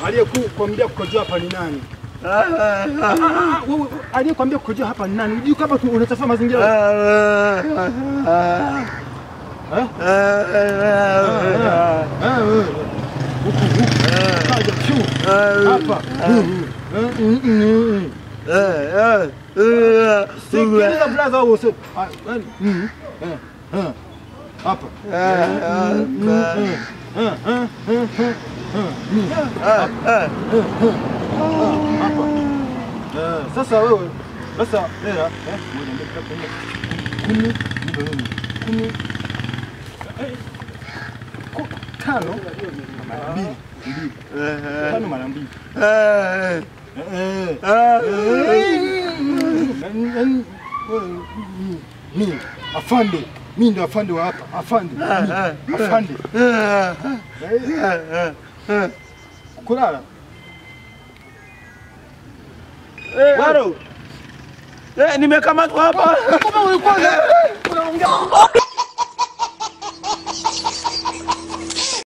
Aliyekuambia kukojoa hapa ni nani? Ah, ah, ah, wewe, Aliyekuambia kukojoa hapa ni nani? Unajua kama tu unachafua mazingira? Eh? Ah, wewe. Huku, huku. Kaja, shuu. Hapa. Eh, mm, mm, mm. Sikiliza blaza wewe useme. Ah, yaani, mm, eh, eh. Hapa. Mm, mm, mm. Eh, eh, eh, eh, eh, mm. Hapa. Eh, Sasa wewe sasa hela eh, moja mbili tatu nne kumi mbili kumi eh, ku- tano mara mbili mbili tano mara mbili Eh, eh. Yaani- yaani, wewe, mm, mimi afande mimi ndo afande wa hapa afande mimi, afande Eh, kulala Waro. Eh, nimekamatwa hapa. Kama ulikuwa unaongea